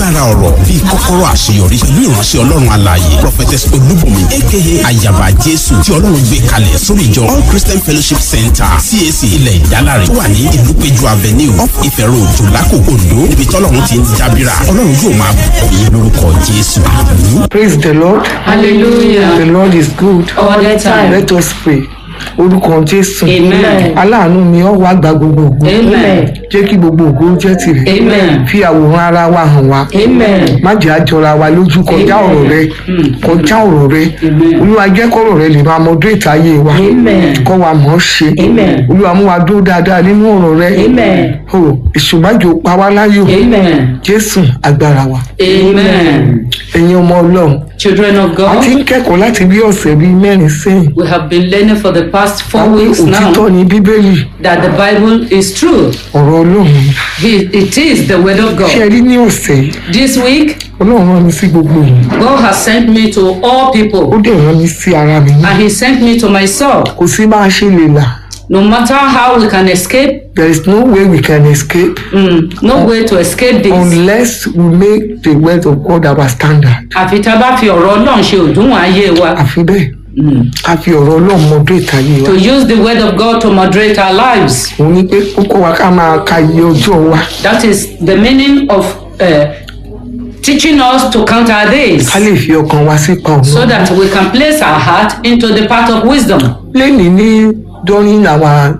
agbára ọ̀rọ̀ bíi kọ́kọ́rọ́ àṣeyọrí pẹ̀lú ìránṣẹ́ ọlọ́run alààyè prophetess olúbùnmi aka ayaba jésù tí ọlọ́run gbé kalẹ̀ sórí ìjọ all christian fellowship center cac ilẹ̀ ìdálárẹ̀ tó wà ní ìlúpéjú avenue up ife road jòlákò ondo níbi tọ́lọ́run ti ń dábìrà ọlọ́run yóò máa bùkún yín lórúkọ jésù àmín. Praise the Lord. Hallelujah. The Lord is good. All the time. Let us pray. Orúkọ Jésù. Amen. Aláàánú mi ọ́ wá gba gbogbo ògo. Amen. Jẹ́ kí gbogbo ògo jẹ́ tirẹ̀. Amen. Fi àwòrán ara wa hàn wá. Amen. Má jẹ́ àjọra wa lójú kọjá Amen. ọ̀rọ̀ rẹ. Kọjá ọ̀rọ̀ rẹ. Amen. Olúwa jẹ́ kọ́rọ̀ rẹ lè máa moderate ayé wa. Amen. Kọ́ wa mọ̀ ọ́ ṣe. Amen. Olúwa mú wa dúró dáadáa nínú ọ̀rọ̀ rẹ. Amen. O ìṣùmájò pa wá láyò. Amen. Jésù agbára wa. Amen. Ẹ̀yin ọmọ Ọlọ́run. Children of A ti God, ń kẹ́kọ̀ọ́ láti bí ọ̀sẹ̀ bíi mẹ́rin sẹ́yìn. we have been learning for the past four Àwọn weeks òtítọ́ now ni bíbélì that the Bible is true. ọ̀rọ̀ ọlọ́run ni. He- It is the Word of ṣé God. ẹ rí ní ọ̀sẹ̀ yìí This week, ọlọ́run rán mi sí gbogbo yìí God has sent me to all ó people dẹ̀ rán mi sí ara mi náà and He sent me to myself. kò sí bá a ṣe lè là No matter how we can escape, there is no way we can escape mm, no way to escape this. unless we make the word of God our standard Àfi tá a bá fi ọ̀rọ̀ Ọlọ́run ṣe òdiwọ̀n ayé wa. àfi bẹ́ẹ̀ Mm. ká fi ọ̀rọ̀ ọlọ́run mọdún ìtayé wa To use the Word of God to moderate our lives. òun ni pé ó kọ́ wa ká máa ka iye ọjọ́ wa That is the meaning of uh, teaching us to count our days ká lè fi ọkàn wa sípa so ọ̀nà that we can place our heart into the path of wisdom. lẹ́nìí ní during our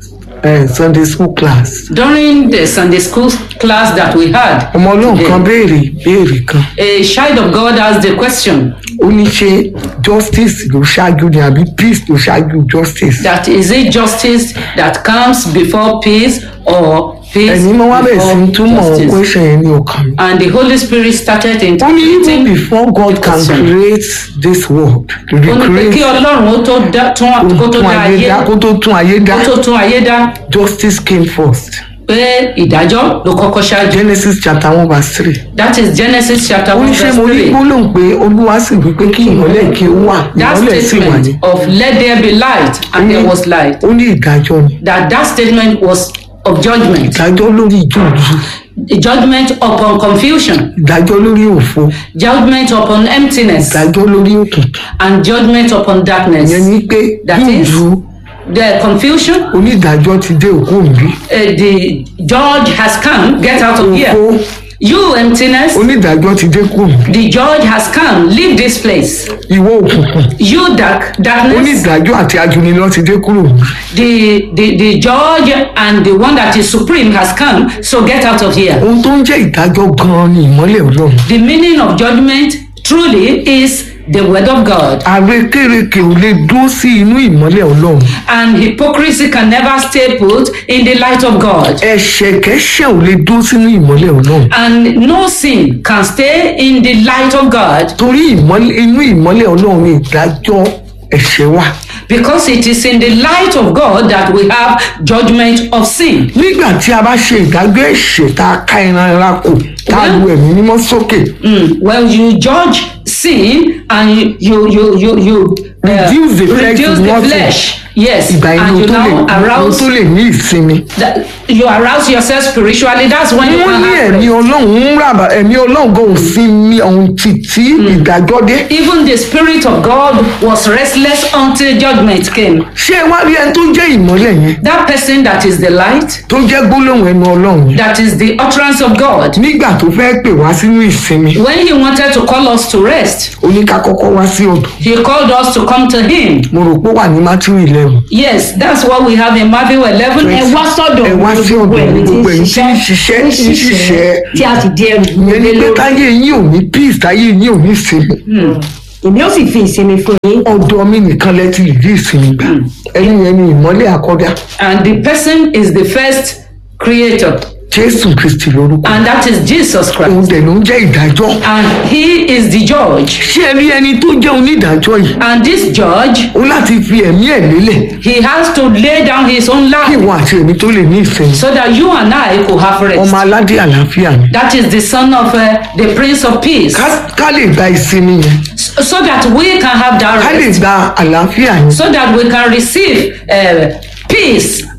uh, Sunday school class During the Sunday school class that we had, ọmọ ọlọ́run kan today, béèrè béèrè kan a child of God asked the question ó ní ṣe justice ló ṣáájú ni àbí peace ló ṣáájú justice. that is it justice that comes before peace or peace ẹ̀mí mọ́ wá bẹ̀rẹ̀ sí í before túmọ̀ justice? question yẹn ní ọkàn mi. And the Holy Spirit started ó ní even interpreting. before God can Question. create this world to Ó ní pé kí recreate Ọlọ́run ó tó dá tún kó tó tún dá ayé ayé dá kó tó tún ayé dá kó tó tún ayé dá justice came first pé ìdájọ́ ló kọ́kọ́ ṣáájú. Genesis chapter one verse three. That is Genesis chapter ó ní one ṣé verse mo ní three. gbólóhùn pé olúwa sì wí pé kí ìmọ́lẹ̀ kí ó wà That ìmọ́lẹ̀ sì wà ní. statement of let there be light and there was light. ó ní ìdájọ́ ni That that statement was of judgment. ìdájọ́ lórí ìjòjì Judgment upon confusion, ìdájọ́ lórí òfo judgment upon emptiness, ìdájọ́ lórí òkùnkùn and judgment upon darkness. ìyẹn ni pé That is- júùjù The confusion, onídàájọ́ ti dé òkú òǹbí uh, the judge has come, get out of here. òfo You emptiness, onídàájọ́ ti dé kú òǹbí the judge has come, leave this place. ìwọ òkùnkùn You dark, darkness, onídàájọ́ àti ajunilọ́ ti dé kúrò òǹbí the, the, the judge and the one that is supreme has come, so get out of here. ohun tó ń jẹ́ ìdájọ́ gan-an ni ìmọ́lẹ̀ ọlọ́run The meaning of judgment truly is the word of God. àrékérekè ò lè dúró sí inú ìmọ́lẹ̀ ọlọ́run And hypocrisy can never stay put in the light of God. ẹ̀ṣẹ̀kẹ́ṣẹ̀ ò lè dúró sínú ìmọ́lẹ̀ ọlọ́run And no sin can stay in the light of God torí ìmọ́lẹ̀- inú ìmọ́lẹ̀ ọlọ́run ni ìdájọ́ ẹ̀ṣẹ̀ wà because it is in the light of God that we have judgment of sin. nígbà tí a bá ṣe ìdájọ́ ẹ̀ṣẹ̀ tá a ká ẹran ara kò tá a lu ẹ̀mí mímọ́ sókè Mm. When you judge sin and you you you you, you uh, Reduce the flesh reduce to the nothing. flesh, yes, ìgbà yẹn and ló you tó lè now ló arouse tó lè ní ìsinmi. that you arouse yourself spiritually. That's when you wọ́n can ní have ẹ̀mí rest. ọlọ́run ń ràbà ẹ̀mí ọlọ́run gan ò sí mi ọ̀hún títí ìdájọ́ dé. Even the spirit of God was restless until judgment came. ṣé ẹ wá rí ẹni tó jẹ́ ìmọ́lẹ̀ yẹn That person that is the light, tó jẹ́ gbólóhùn ẹnu ọlọ́run yẹn that is the utterance of God. nígbà tó fẹ́ pè wá sínú ìsinmi When he wanted to call us to rest, ó ní ká kọ́kọ́ wá sí ọ̀dọ̀ he called us to come to him. mo rò pé ó wà ní matthew eleven Yes, that's what we have in Matthew 11. ẹ wá sọ́dọ̀ ẹ wá sí ọ̀dọ̀ ẹni tí ń gbogbo ẹ̀yin tí ń ṣiṣẹ́ ń tí ń ṣiṣẹ́ tí a sì di ẹrù ìyẹn ni lé pé lórí táyé yín ò ní peace táyé yín ò ní ìsinmi èmi ó sì fi ìsinmi fún yín ọ̀dọ̀ mi nìkan lẹ ti lè rí ìsinmi gbà ẹni yẹn ni ìmọ́lẹ̀ àkọ́dá And the person is the first creator, jésù kristi lórúkọ and that is Jesus òun Christ. dẹ̀ ló ń jẹ́ ìdájọ́ And he is the judge. ṣé ẹ rí ẹni tó jẹ́ onídàájọ́ yìí And this judge, ó láti fi ẹ̀mí ẹ̀ lélẹ̀ he has to lay down his own kí life ìwọ àti èmi tó lè ní ìsinmi so that you and I could have ọmọ rest. aládé àlàáfíà ni That is the son of uh, the prince of peace. ká ká lè gba ìsinmi yẹn So that we can have ká that lè rest. gba àlàáfíà yẹn So that we can receive uh, peace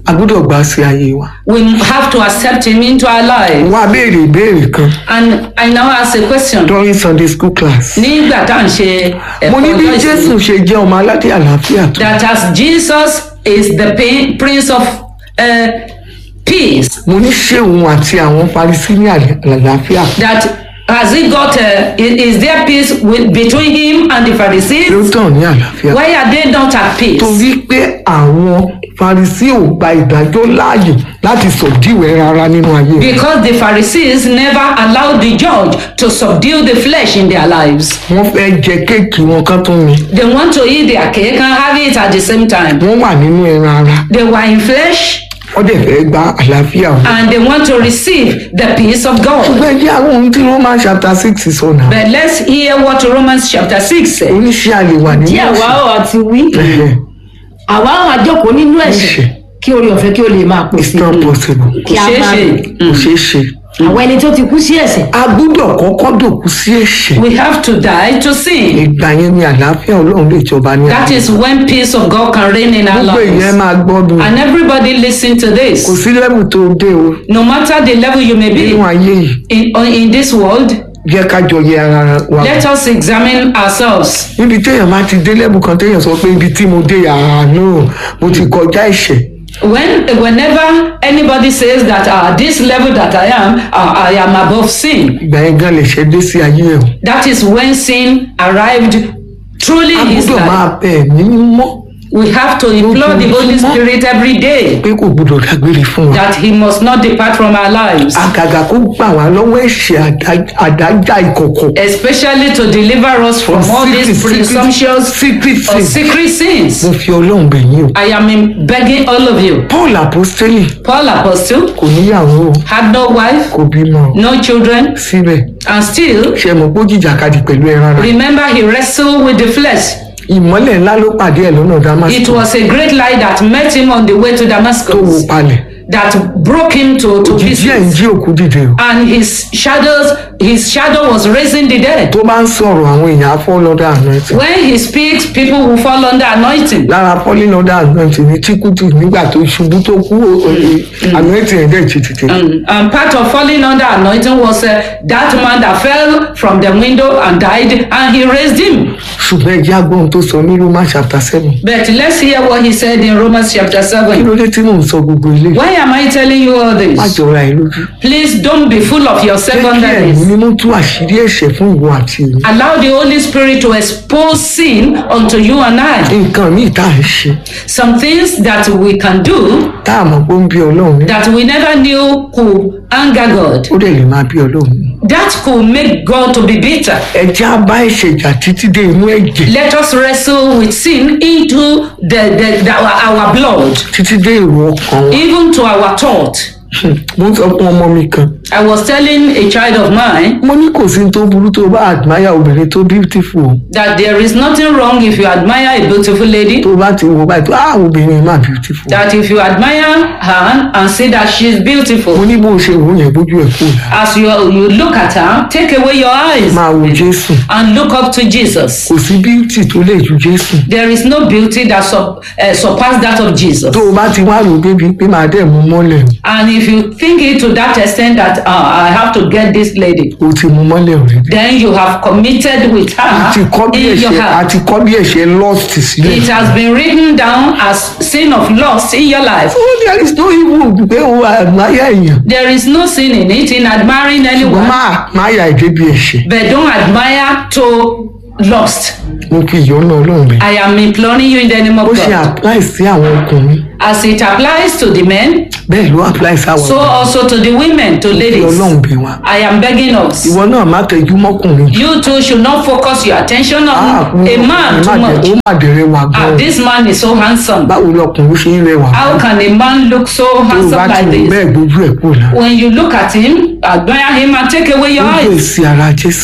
a gbọ́dọ̀ gbà sí ayé wa. we have to accept him into our life. wọ́n á béèrè ìbéèrè kan And I now ask a question. during sunday school class. Nígbà tá à ń ṣe mo ní bí ọjọ́ jésù ìsinmi, ṣe jẹ́ ọmọ aládé àlàáfíà tó. that as Jesus is the pa- Prince of uh, Peace, mo ní ṣé òun àti àwọn parisí ní àlè- àlàáfíà. that has he got, uh, is, is there peace with, between him and the Pharisees? ló tàn ní àlàáfíà. Why are they not at peace? torí pé àwọn parisí ò gba ìdájọ́ láàyè láti sọ̀díwẹ̀ rárá nínú ayé rẹ̀. Because the Pharisees never allowed the judge to subdue the flesh in their lives. wọ́n fẹ́ jẹ kéèkì wọn kán tún mi. They want to eat their cake and have it at the same time. wọ́n wà nínú ẹran ara. They were in flesh wọ́n dẹ̀ fẹ́ gba àlàáfíà wọn. and they want to receive the peace of God. ṣùgbọ́n jẹ́ àwọn ohun tí wọ́n máa chapter six sọ náà. But let's hear what Romans chapter 6 says. oníṣẹ́ àlè wà nínú tí àwa ẹ̀ṣẹ̀. ò àti wí Ẹ̀hẹ̀, àwa ò àjọkò nínú ẹ̀ṣẹ̀ Ẹ̀ṣẹ̀. kí orí ọ̀fẹ́ kí o lè máa pè it's sí not possible. Kò kí a ṣeé máa ṣe. kò ṣeé ṣe. àwọn ẹni tó ti kú sí ẹ̀ṣẹ̀ a gbúdọ̀ kọ́kọ́ dòkú sí ẹ̀ṣẹ̀. We have to die to sin. ìgbà yẹn ni àlàáfíà ọlọ́run lè jọba ní That ayé. is when peace of God can reign in our gbogbo ìyẹn lives. máa gbọ́dún. And everybody listen to kò this. sí lẹ́bù tó dé o No matter the level you may nínú be ayé yìí in, on- in this world, jẹ́ ká jọ yẹ ara wa. let us examine ourselves. níbi téèyàn bá ti dé lẹ́bù kan téèyàn sọ pé ibi tí mo dé yàrá náà mo ti kọjá ẹ̀ṣẹ̀. When, whenever anybody says that uh, this level that I am, uh, I am above sin, ìgbà yẹn gan lè ṣe dé sí ayé ẹ̀ o. that is when sin arrived truly a in his gbúdọ̀ life. máa bẹ̀ ẹ̀mí mímọ́ We have to implore the Holy Spirit every day pé kò gbúdọ̀ dágbére fún wa. that he must not depart from our lives, àgàgà kó gbà wá lọ́wọ́ ẹ̀ṣẹ̀ àdá- àdájà ìkọ̀kọ̀. especially to deliver us from all these presumptuous secret or sins. secret sins. mo fi ọlọ́run bẹ̀ yín o. I am in- begging all of you. paul apostoli Paul Apostle kò níyàwó o had no wife, kò bímọ o. no children, síbẹ̀ and still, ṣe mọ̀ pé ó jìjàkadì pẹ̀lú ẹran ara. remember he wrestled with the flesh. ìmọ́lẹ̀ ńlá ló pàdé ẹ̀ lọ́nà It damascus was a great light that met him on the way to tó wo Damascus palẹ̀. that broke him to, to òjijì ẹ̀ ń pieces. jí òkú dìde o. And his shadows, his shadow was raising the dead. tó bá ń sọ̀rọ̀ àwọn èèyàn afọ́ lọ́dà anointing. When he speaks, people will fall under anointing. lára falling under anointing ní chikutu nígbà tó ṣubú tó kú eh, anointing ẹ̀ dẹ̀ jí tètè. Um, and part of falling under anointing was uh, that man that fell from the window and died, and he raised him. ṣùgbọ́n ẹ̀jẹ̀ agbóhun tó sọ ní roman chapter seven. But let's hear what he said in Romans chapter kí 7. ló dé tí mò ń sọ gbogbo ilé. Why am I telling you all má this? jọra ẹ lójú. Please don't be full of yourself jẹ́ kí under ẹ̀mí this. mímú tú àṣírí ẹ̀ṣẹ̀ fún ìwọ àti èmi. Allow the Holy Spirit to expose sin unto you and I. nǹkan míì tá à ń ṣe Some things that we can do tá a mọ̀ pé ó ń bí ọlọ́run ní. that we never knew could anger God. ó dẹ̀ lè máa bí ọlọ́run ní. That could make God to be bitter. ẹ̀jẹ̀ á bá ẹ̀ṣẹ̀ jà títí dé inú ẹ̀jẹ̀ Let us wrestle with sin into the, the, the our, our blood, títí dé èrò ọkàn wa. even to our thought. mo ń sọ fún ọmọ mi kan I was telling a child of mine mo ní kò sí ní tó burú tó bá admire obìnrin tó beautiful o. that there is nothing wrong if you admire a beautiful lady, tó bá ti wo báyìí tó ah obìnrin máa beautiful. that if you admire her and say that she's mo beautiful, ní bó o ṣe wò ó yẹn bójú ẹ̀ kú la. as you, you look at her, take away your eyes máa wo jésù and look up to Jesus. kò sí beauty tó lè ju jésù. There is no beauty that sup, uh, surpass that of Jesus. tó o bá ti wá rò débi pé máa dẹ̀ mú mọ́lẹ̀ And if you think it to that extent that uh, I have to get this lady, o ti mú mọ́lẹ̀ rẹ̀ dé. then you have committed with àti her kọ́ bí in your ẹ̀ṣẹ̀ heart. àti kọ́ bí ẹ̀ṣẹ̀ lost sílẹ̀. It has been written down as sin of lust in your life. oh there is no evil pé o admire èèyàn. There is no sin in it in admiring ṣùgbọ́n anyone, máa máa yà èdè bí ẹ̀ṣẹ̀. but don't admire to lust. mo fi ìyọ́nà ọlọ́run bẹ̀. I am imploring you in the name ó of ṣe God. apply sí àwọn ọkùnrin As it applies to the men, bẹ́ẹ̀ ló apply sí àwọn so also to the women, to fi ladies. ọlọ́run bẹ̀ wá. I am begging us. ìwọ náà má tẹjú mọ́kùnrin jù. You too should not focus your attention Ah, on a man too ó much. má dẹ̀rẹ̀ wà Ah, gan-an. this man is so handsome. báwo ni ọkùnrin ṣe ń rẹwà How can a man look so tó o bá handsome ti like wò this? bẹ́ẹ̀ gbójú ẹ̀ kúrò náà. When you look at him, admire him and take away your ó gbé eyes. sí ara jésù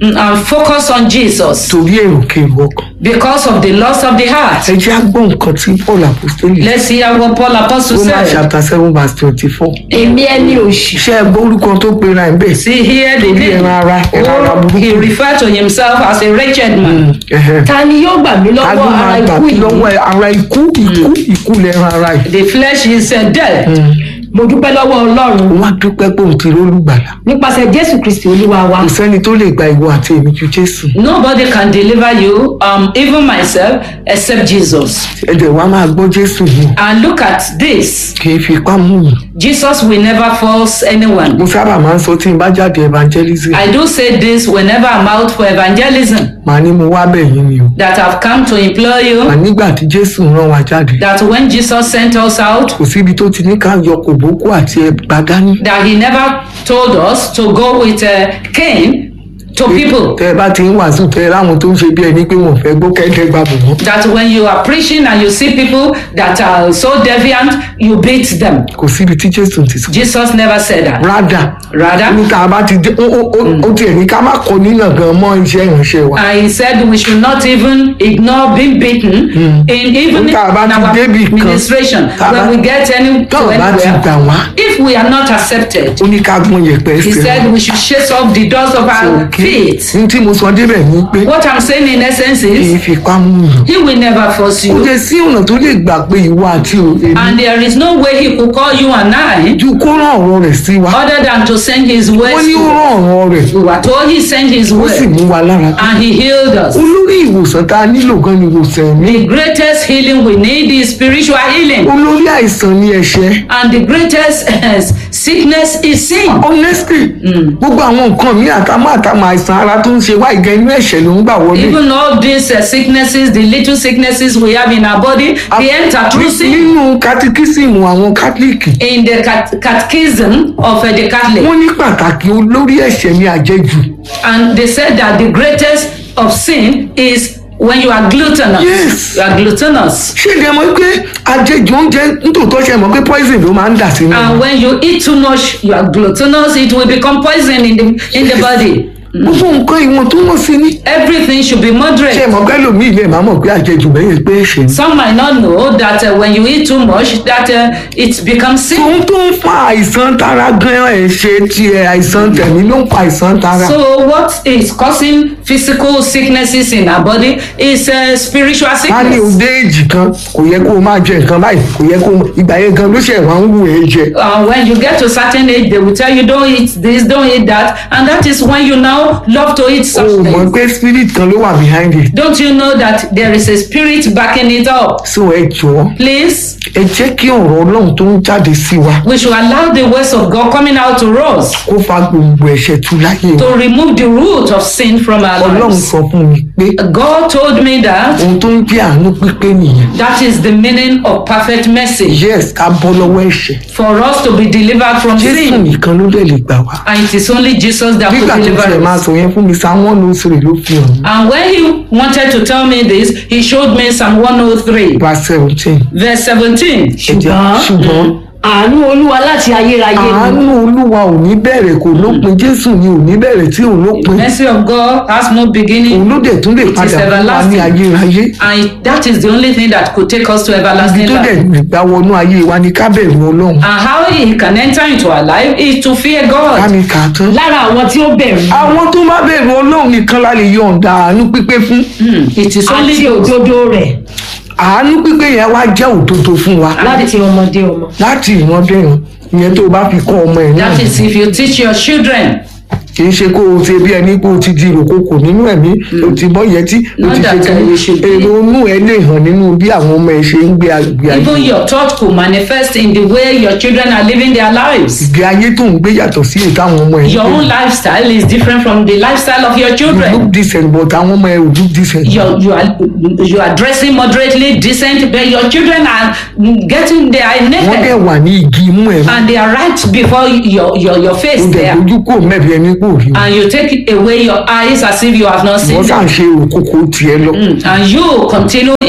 mm, and focus on Jesus torí èrò kèrò ọkàn because of the loss of the heart. ẹ jẹ́ àgbọ̀ nǹkan tí paul apostoli Let's see how what Paul Apostle roman said. chapter seven verse twenty-four èmi ẹni òṣì ṣé ẹ gbọ́ orúkọ tó pera ẹ̀ bẹ́ẹ̀ See here the Torí ẹran ara, ẹran ara Oh, burúkú. he referred to himself as a wretched man. Ẹ̀hẹ̀. ta ni yóò gbà mí ta ló lọ́wọ́ ara máa gbà ikú mí yìí lọ́wọ́ ẹ? ara ikú ikú ikú lẹ́ran ara yìí The flesh is uh, dead. mo dúpẹ́ lọ́wọ́ ọlọ́run wọ́n á dúpẹ́ pé òun ti rólùgbàlà nípasẹ̀ jésù kristi olúwa wa kò sẹ́ni tó lè gba ìwọ àti èmi ju jésù Nobody can deliver you, um, even myself, except Jesus. ẹ̀dẹ̀ wa máa gbọ́ jésù yìí And look at this. kì í fi ipá mú mi Jesus will never force anyone. mo sábà máa ń sọ tí n bá jáde evangelism I do say this whenever I'm out for evangelism màá ní mo wá bẹ̀ yín ni o that I've come to implore mà you nígbà tí jésù rán wa jáde that when Jesus sent us out, kò síbi tó ti ní ká yọ kòbókó àti ẹgbà dání that he never told us to go with uh, Cain to people. tẹ ẹ bá ti ń wàásù tẹ ẹ láwọn tó ń ṣe bí ẹni pé wọn ò fẹ́ gbọ́ kẹ́kẹ́ gbà bò wọ́n That when you are preaching and you see people that are so deviant, you beat them. kò síbi tí jésù ti sọ Jesus never said that. rádà Rather, ní tá a bá ti dé ó ó ó ó tiẹ̀ ní ká má kọ nínà gan mọ́ iṣẹ́ ìránṣẹ́ wa and he said we should not even ignore being beaten in even in Tá a bá ti our débì kan, ministration tá a bá- when we get any to tọ́ọ̀ bá ti anywhere. gbà wá If we are not accepted, ó ní ká gbọ́n yẹpẹ́ he ẹsẹ̀ said we should chase off the dust of our feet. ní tí mo sọ débẹ̀ ni pé What I'm saying in essence kì í is, fipá mú yàn he will never force kò you. jẹ́ sí ọ̀nà tó lè gbà pé ìwọ àti èmi And there is no way he could call you and I ju kó rán ọ̀rọ̀ rẹ̀ sí wa other than to send his wọ́n words ní ó to us. rán ọ̀rọ̀ rẹ̀ We were told he sent his ó sì word mú wa lára dá. and he healed us. olórí ìwòsàn tá a nílò gan ni ìwòsàn ẹ̀mí The greatest healing we need is spiritual healing. olórí àìsàn ni ẹ̀ṣẹ̀ And the greatest sickness is sin. honestly gbogbo àwọn nǹkan mi àtàmọ́ àtàmọ́ àìsàn ara tó ń ṣe wá ìgẹ́ inú ẹ̀ṣẹ̀ ló ń gbà wọlé Even all these uh, sicknesses, the little sicknesses we have in our body, they enter through sin. nínú katikísìmù àwọn kátólíìkì In the cat- catechism of uh, the Catholic, wọ́n ní pàtàkì olórí ẹ̀ṣẹ̀ ní àjẹjù and they said that the greatest of sin is when you are gluttonous. Yes. You are gluttonous. ṣé ìdí ẹ mọ̀ pé àjẹjù oúnjẹ nítòótọ́ ṣe mọ̀ pé poison ló máa ń dà sínú And when you eat too much, you are gluttonous, it will become poison in the, in the body. gbogbo nǹkan ìwọ̀n tó wọ́n sí ní Everything should be ṣe moderate. mọ̀ pé lómi ilé máa mọ̀ pé àjẹjù bẹ́yẹn pé ẹ̀ṣẹ̀ ni. Some might not know that uh, when you eat too much, that uh, it becomes sin. ohun tó ń fa àìsàn tara gan ẹ̀ṣẹ̀ tiẹ̀ àìsàn tẹ̀mí ló ń fa àìsàn tara. So what is causing physical sicknesses in our body is uh, spiritual ká ní sickness. òde èjì kan kò yẹ kó o máa jẹ nǹkan báyìí kò yẹ kó o ìgbà yẹn gan ló ṣe wá ń wù ẹ́ jẹ. Uh, when you get to certain age, they will tell you don't eat this, don't eat that, and that is when you now love to eat o such mọ̀ things. pé spirit kan ló wà behind it. Don't you know that there is a spirit backing it up? so ẹ jọ̀ọ́ Please, ẹ jẹ́ kí ọ̀rọ̀ ọlọ́run tó ń jáde sí wa we should allow the words of God coming out to us kó fa gbogbo ẹ̀ṣẹ̀ tú láyé wa. to remove the root of sin from our ọlọ́run lives. sọ fún mi pé God told me that ohun tó ń jẹ́ àánú pípé nìyẹn. that is the meaning of perfect message yes ká bọ́ lọ́wọ́ ẹ̀ṣẹ̀. for us to be delivered from jésù sin. nìkan ló dẹ̀ lè gbà wá. And it is only Jesus that nígbà could tó deliver tiẹ̀ máa us. sọ yẹn fún mi sáwọn one oh three ló fi hàn mí. And when he wanted to tell me this, he showed me Psalm 103, verse seventeen. verse 17. ẹ̀jẹ̀ ṣùgbọ́n àánú olúwa láti ayérayé ni àánú olúwa ò ní bẹ̀rẹ̀ kò lópin jésù ni ò ní bẹ̀rẹ̀ tí ò lópin Mercy of God has no òun beginning, ló dẹ̀ tún lè is padà fún wa ní everlasting. ayérayé and that is the only thing that could take us to ibi everlasting tó dẹ̀ life. gbà wọnú ayé wa ni ká bẹ̀rù ọlọ́run And how he can enter into our life is to fear ká God. mi kà á tán. lára àwọn tí ó bẹ̀rù àwọn tó má bẹ̀rù ọlọ́run nìkan la lè yọ̀ǹda àánú pípé fún Hmm, It is only àti those òdodo rẹ̀ àánú pípé yẹn wá jẹ́ òdodo fún wa láti ọmọdé ọmọ láti ìran dẹ̀rùn ìyẹn tó o bá fi kọ́ ọmọ ẹ̀ náà That is if you teach your children. kì í ṣe kó o ṣe bí ẹni pé o ti di ìròkòkò nínú ẹ̀mí o ti bọ́ yẹtí o Not ti ṣe that, kí uh, you should be- èrò inú ẹ lè hàn nínú bí àwọn ọmọ ẹ ṣe ń gbé àgbé ayé Even your thought could manifest in the way your children are living their lives. ìgbé ayé tó ń gbé yàtọ̀ sí èyí táwọn ọmọ ẹ ń Your gbé own lifestyle is different from the lifestyle of your you children. look decent but àwọn ọmọ ẹ ò look decent. You're, you are you are dressing moderately decent, but your children are getting they are wọ́n dẹ̀ naked wà ní igi imú ẹ̀ and they are right before your your, your face o dẹ̀ there, dojú kò mẹ́bi ẹni kò rí o and you take away your eyes as if you have not seen wọ́n them, sàn ṣe òkòkò tiẹ̀ lọ and you continue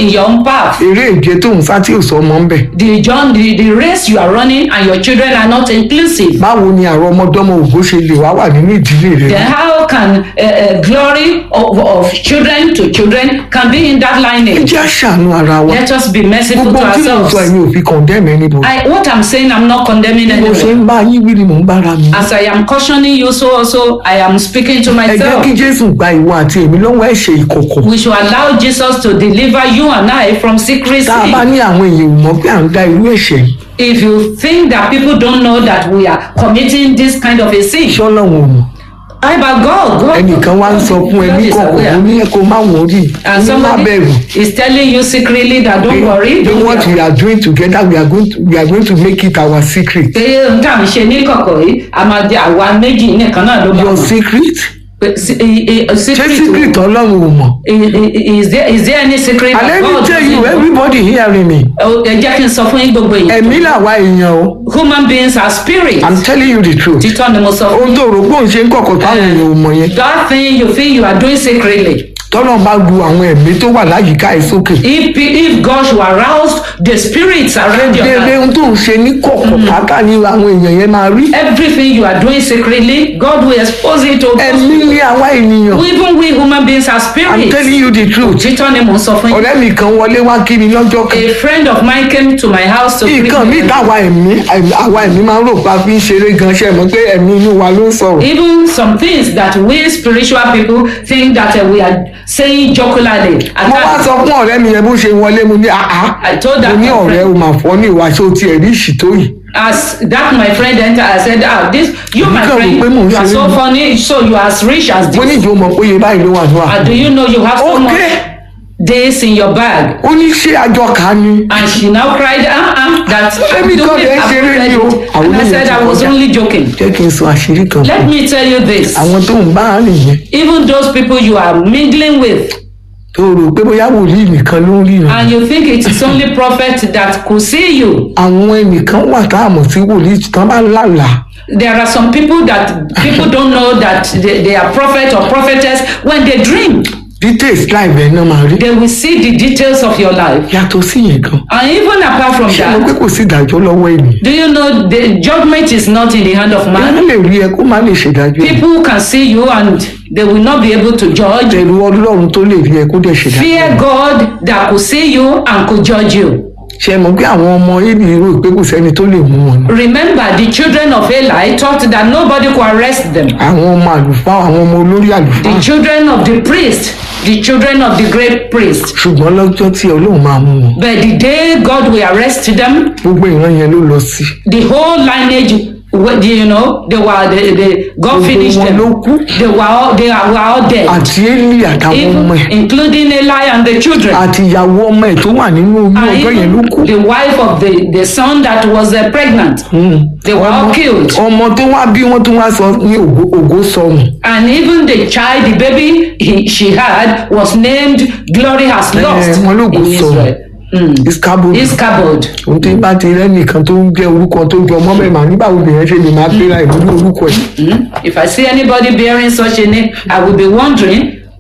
in your own path. eré ìje tó ń sá tí ò sọ ọmọ ń bẹ̀ The John, the, the race you are running and your children are not inclusive. báwo ni àwọn ọmọdọ́mọ ògo ṣe lè wá wà nínú ìdílé rẹ Then how can uh, uh, glory of, of children to children can be in that ẹ lineage? jẹ́ àṣàánú ara wa Let us be merciful gbogbo to tí mo ourselves. sọ ẹ̀yin ò fi condemn anybody I, what I'm saying, I'm not condemning bí mo ṣe anyone. ń bá yín wí ni mò ń bára mi As I am cautioning you, so also I am speaking to ẹ jẹ́ myself. kí jésù gba ìwọ àti èmi lọ́wọ́ ẹ̀ṣẹ̀ ìkọ̀kọ̀ We should allow Jesus to deliver you and I from secrecy. tá a bá ní àwọn èèyàn ò mọ̀ pé à ń dá irú ẹ̀ṣẹ̀ yìí If you think that people don't know that we are committing this kind of a sin, ṣé ọlọ́run ò mọ̀ I but God, God. ẹnìkan wá ń sọ fún ẹ God ní is kọ̀kọ̀ aware. ó ní ẹ kó má wọrí And ní má somebody bẹ̀rù is telling you secretly that don't worry, pé don't what worry. we are doing together we are going to, we are going to make it our secret pé n tà ń ṣe ní kọ̀kọ̀ yìí a máa di àwa méjì nìkan náà ló bá your mọ̀. secret Pé sí- i- i- ṣé secret secret ọlọ́run ò mọ̀ i- i- is there is there any secret and that let me God tell you doesn't know? everybody hearing me Ẹ ẹ jẹ́ kí n sọ fún yín gbogbo yìí. ẹ̀mí làwa èèyàn o human beings are spirits. i'm telling you the truth títọ́ ni mo sọ fún ohun tó rò pé òun ṣe ń kọ̀kọ̀ táwọn èèyàn ò mọ̀ yẹn that thing you feel you are doing secretly. tọ́lọ́ bá lu àwọn ẹ̀mí tó wà láyìíká ẹ̀ sókè if if God should arouse the spirits around your déédéé life. ohun tó ń ṣe ní kọ̀kọ̀ pátá ni àwọn èèyàn yẹn máa rí everything you are doing secretly God will expose it to ẹ̀mí ní àwa ènìyàn even we human beings are i'm spirits. telling you the truth títọ́ ni mo sọ fún yín. ọ̀rẹ́ mi kan wọlé wá kí mi lọ́jọ́ kan a friend of mine came to my house to greet nǹkan me. míì táwa ẹ̀mí àwa ẹ̀mí máa ń rò pa fi ń ṣeré gan ṣe mọ̀ pé ẹ̀mí inú wa ló ń sọ̀rọ̀ even some things that we spiritual people think that uh, we are saying jocularly. At mo wá times, sọ fún ọ̀rẹ́ mi yẹn bó ṣe wọlé mo ní àá I told mo that ní my ọ̀rẹ́ friend- o máa fọ́ ní ìwà ṣé o tiẹ̀ rí ìṣìtó yìí as that my friend entered i said ah this you my Nǹkan friend rò pé mò ń you are ṣeré so ni. funny so you are as rich as mo ní this ìjọ mọ̀ pé iye báyìí ló wà ní wà and do you know you have so Okay. much this in your bag ó ní ṣé àjọ kà á ni and she now cried ah ah that Èmi do kàn me lè I've ṣeré read ni o. it. Àwọn and i oníyẹn said ti i was kọjá. only joking jẹ́ kí n sọ àṣírí kan let fún me tell you this àwọn tó ń bá rìn yẹn even those people you are mingling with tó rò pé bóyá wòlíì nìkan ló ń ríran and you think it is only prophet that could see you àwọn ẹnìkan wà tá a mọ̀ sí wòlíì tán bá lálàá there are some people that people don't know that they, they are prophet or prophetess when they dream details láìpẹ́ náà máa rí they will see the details of your life yàtọ̀ sí yẹn gan and even apart from ṣé mo pé that kò sí ìdájọ́ lọ́wọ́ ènìyàn do you know the judgment is not in the hand of èèyàn man lè rí ẹ kó má lè ṣèdájọ́ ẹ people can see you and they will not be able to judge ẹ̀rù ọlọ́run tó lè rí ẹ kó dẹ̀ ṣèdájọ́ fear ẹ. god that could see you and could judge you ṣé mo pé àwọn ọmọ èlì rò pé kò sẹ́ni tó lè mú wọn ni remember the children of eli thought that nobody could arrest them àwọn ọmọ àlùfáà àwọn ọmọ olórí àlùfáà the children of the priest the children of the great priest ṣùgbọ́n lọ́jọ́ tí ọlọ́run máa mú wọn but the day god will arrest them gbogbo ìran yẹn ló lọ sí the whole lineage wh- you know they were they, they god Gbogbo finished wọn them ló kú. they were all they were all dead àti élì àtàwọn even ọmọ ẹ̀ including eli and the children àti ìyàwó ọmọ ẹ̀ tó wà nínú oyún and ọjọ́ yẹn ló kú even the wife of the the son that was uh, pregnant they were all killed ọmọ tó wá bí wọ́n tó wá sọ ní ògo- ògo sọnù and even the child the baby he, she had was named glory has lost wọn ló kó in sọnù israel mm. iskabo Ichabod. ohun tí bá ti rẹ́nìkan tó ń jẹ́ orúkọ tó jọ ọmọ bẹ́ẹ̀ máa nígbà wo lèyẹn ṣe lè máa gbéra ìlú ní orúkọ ẹ̀ Mm. If I see anybody bearing such a name, I will be wondering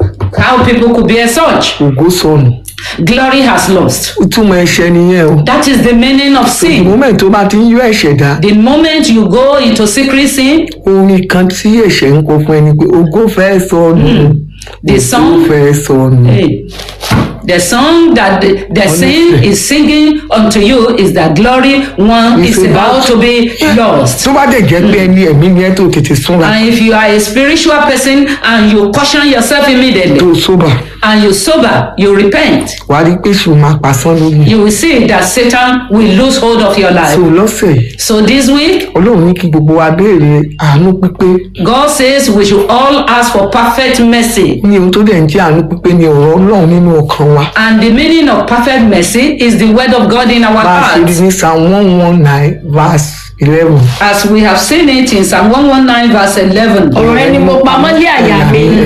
how people could bear such. ògo sọnù Glory has lost. ó túmọ̀ ẹ̀ṣẹ̀ nìyẹn o That is the meaning of the sin. moment tó bá ti ń yọ ẹ̀ṣẹ̀ dá The moment you go into secret sin, orin kan tí ẹ̀ṣẹ̀ ń kọ fún ẹni pé ògo fẹ́ sọnù The ògo song- fẹ́ sọnù hey, the song that the, the sin Honestly. is singing unto you is that glory one It's is about about- to be lost. tó bá dẹ̀ jẹ́ pé ẹni ẹ̀mí ni ẹ tó tètè súnra And if you are a spiritual person and you caution yourself immediately tó sóbà and you sober, you repent, wàá rí pé ṣùgbọ́n máa pasán lórí ẹ̀. you will see that Satan will lose hold of your life. so lọ́sẹ̀ yìí So this week, ọlọ́run ní kí gbogbo wa béèrè àánú pípé God says we should all ask for perfect mercy. ní ohun tó dẹ̀ ń jẹ́ àánú pípé ní ọ̀rọ̀ ọlọ́run nínú ọkàn wa And the meaning of perfect mercy is the word of God in our bá a ṣe rí hearts. ní psalm one one nine verse eleven. As we have seen it in Psalm 119, verse 11. ọ̀rọ̀ ẹni mo pamọ́ lé àyà mi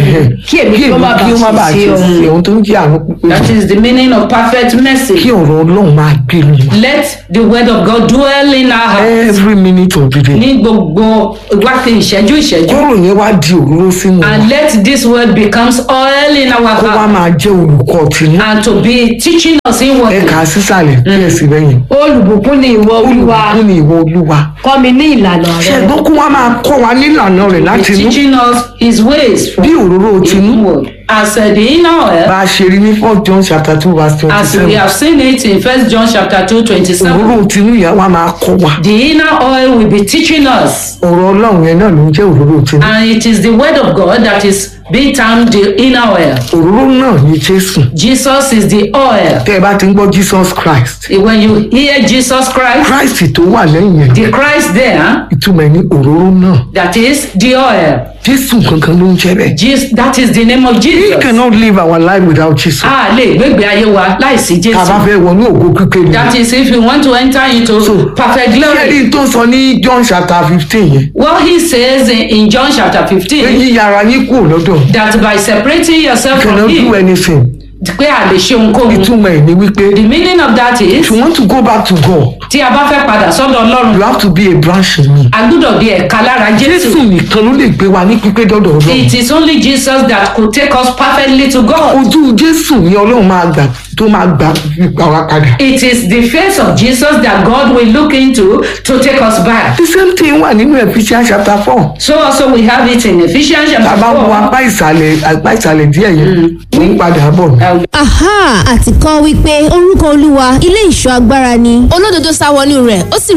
kí èmi kí kí ó èmi má kí ó má bàa bàa ṣe ṣe ọmọ sí ohun tó ń jẹ́ àánú pípé That is the meaning of perfect kí mercy. ọ̀rọ̀ ọlọ́run máa gbé mi wá Let the word of God dwell in our hearts. every minute of the day Ní gbogbo wákàtí ìṣẹ́jú ìṣẹ́jú. kọ́rọ̀ yẹn wá di òróró sínú wa And let this word becomes oil in our kó wá heart. máa jẹ́ olùkọ́ tìǹú And to be teaching us in what ẹ̀ka sísàlẹ̀ díẹ̀ sí lẹ́yìn olùbùkún ni ìwọ olúwa olùkọ́ ni ìwọ olúwa kọ́ mi ní ìlànà rẹ ṣẹ̀gbọ́n kó wá máa kọ́ wa nílànà rẹ̀ láti inú teaching us his ways from bí òróró tinú inward. As uh, the inner oil, bá a ṣe rí ní four john chapter two verse twenty as we seven have seen it in First John chapter two twenty seven. òróró tinú yẹn wá máa kọ́ wa The inner oil will be teaching us, ọ̀rọ̀ ọlọ́run yẹn náà ló ń jẹ́ òróró tinú and it is the word of God that is being termed the inner oil. òróró náà ní jésù Jesus is the oil. tẹ́ ẹ bá ti ń gbọ́ jesus christ When you hear Jesus Christ, christ tó wà lẹ́yìn yẹn the Christ there, ìtumọ̀ ẹ̀ ní òróró náà that is the oil. jésù kankan ló ń jẹ́ bẹ́ẹ̀ Jesus, that is the name of we Jesus. cannot live our life without jesus A lè gbégbé ayé wa láìsí tá a bá Jésù. fẹ́ wọnú ògo pípé ni That is if you want to enter into perfect glory. kẹ́rin tó sọ ní john chapter fifteen yẹn What he says in, in John chapter pé 15, yíyára yín kúrò lọ́dọ̀ that by separating yourself cannot from do him, anything pé a lè ṣe ohunkóhun. ìtumọ̀ ẹ̀ ní wípé The meaning of that is, if you want to go back to God tí a bá fẹ́ padà sọ́dọ̀ Ọlọ́run, you have to be a branch in me. a gbúdọ̀ di ẹ̀ka lára Jésù Jésù. nìkan ló lè gbé wa ní pípé dọ́dọ̀ Ọlọ́run. It is only Jesus that could take us perfectly to God. Ojú Jésù ni Ọlọ́run máa gbà tó máa gbà gbà wá padà. It is the face of Jesus that God will look into to take us back. The same thing wà nínú Ephesians chapter four. So also we have it in Ephesians Tá a chapter bá wo 4. apá ìsàlẹ̀ apá ìsàlẹ̀ díẹ̀ yẹn, ó ń padà bọ̀. Uh, aha àti kọ́ wípé orúkọ olúwa ilé ìṣọ́ agbára ni olódodo sá wọnú rẹ̀ ó sì